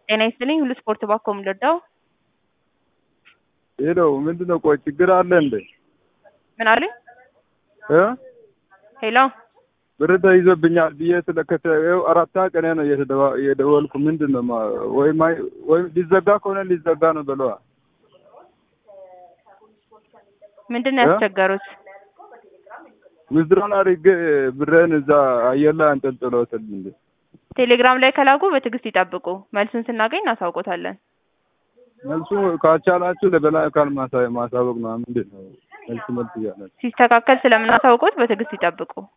ጤና ይስጥልኝ ሁሉ ስፖርት ባኮ ምልርዳው ሄሎ ምንድነው? ቆይ ችግር አለ እንዴ? ምን አሉኝ? እ ሄሎ ብር ተይዞብኛል ብዬ ስለከተ ይኸው አራታ ቀኔ ነው እየተደዋ- እየደወልኩ ምንድን ነው ማ- ወይም አይ- ወይም ሊዘጋ ከሆነ ሊዘጋ ነው በለዋ። ምንድን ነው እ? ያስቸገሩት? ዊዝድሮን አድርጌ ብሬን እዛ አየር ላይ አንጠልጥሎታል እንዴ? ቴሌግራም ላይ ከላኩ በትዕግስት ይጠብቁ። መልሱን ስናገኝ እናሳውቆታለን። መልሱ ካልቻላችሁ ለበላይ አካል ማሳ- ማሳወቅ ነው። ምንድን ነው መልስ መልስ እያለ ሲስተካከል ስለምናሳውቆት በትዕግስት ይጠብቁ።